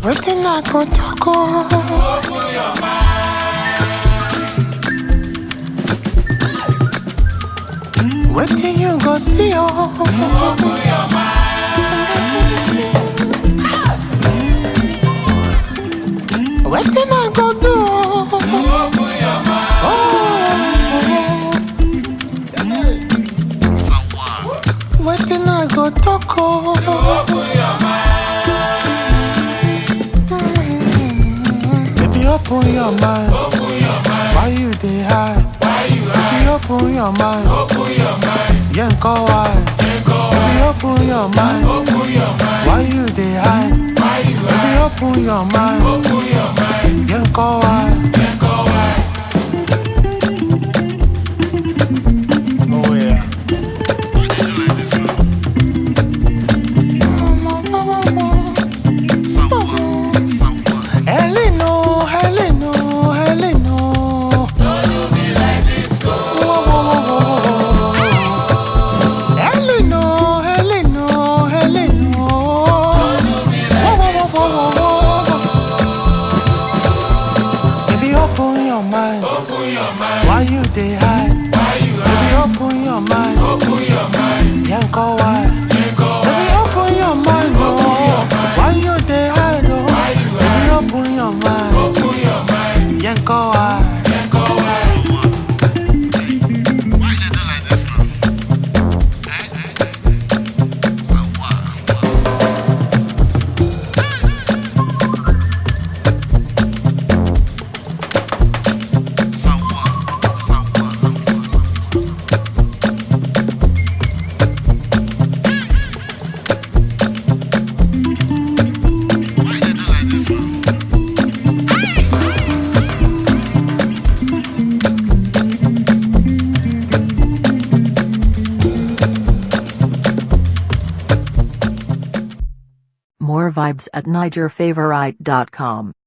Wetin I go talk oh? Wetin you go see oh? Wetin I go do oh? Oh. Wetin I go talk oh? Baby, open your mind. Why you dey hide? Baby, open your mind. Yanko why? Baby, open your mind. Why you dey hide? Baby, open your mind. Yanko why? Oh yeah. Heleno, Heleno, Heleno. Whoa, whoa, whoa, whoa, whoa. Heleno, Heleno, Heleno. Whoa, whoa, whoa, whoa, whoa. Baby, open your mind. Why you dey hide? Baby, open your mind. Yanko, why? Baby, open your mind, oh. Why you dey hide, oh? Baby, open your mind. Yanko, why? More vibes at NigerFavorite.com.